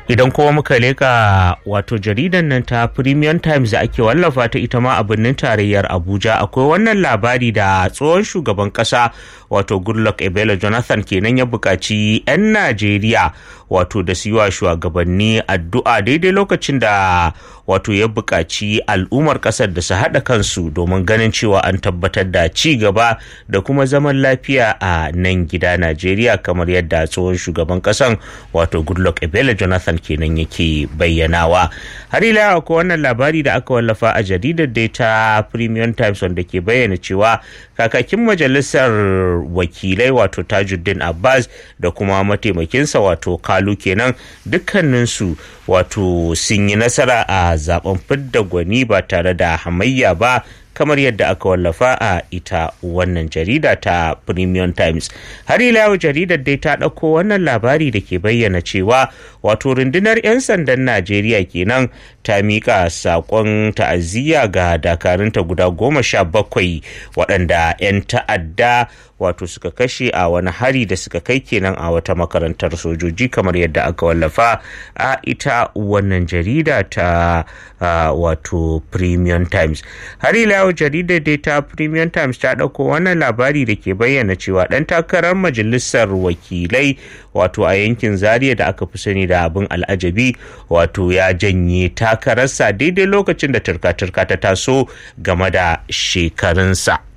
idan kuma muka leka wato jaridan nan ta premium times da ake wallafa ta ita ma a birnin tarayyar abuja akwai wannan labari da tsohon shugaban kasa wato goodluck ebele jonathan kenan ya buƙaci 'yan najeriya wato da su yi wa shugabanni addu'a daidai lokacin da wato ya buƙaci al'ummar ƙasar da su haɗa kansu domin ganin cewa an tabbatar da ci gaba da kuma zaman lafiya a nan gida najeriya kamar yadda tsohon shugaban ƙasan wato goodluck ebele jonathan kenan yake bayyanawa har ila ko wannan labari da aka wallafa a jaridar dai ta premium times wanda ke bayyana cewa kakakin majalisar wakilai wato tajuddin abbas da kuma mataimakinsa wato kalu kenan dukkaninsu wato sun yi nasara a zaben fidda gwani ba tare da hamayya ba kamar yadda aka wallafa a ita wannan jarida ta premium times har ila yau jaridar dai ta ɗauko wannan labari da ke bayyana cewa wato rundunar 'yan sandan najeriya kenan ta miƙa saƙon ta'aziyya ga dakarunta guda goma sha bakwai waɗanda 'yan ta'adda wato suka kashe a wani hari da suka kai kenan a wata makarantar sojoji kamar yadda aka wallafa a ita wannan jarida ta uh, wato premium times har ila yau jaridar dai ta premium times ta ɗauko wannan labari da ke bayyana cewa ɗan takarar majalisar wakilai wato a yankin zaria da aka fi sani da abin al'ajabi wato ya janye takararsa daidai lokacin da turka-turka ta taso game da shekarunsa.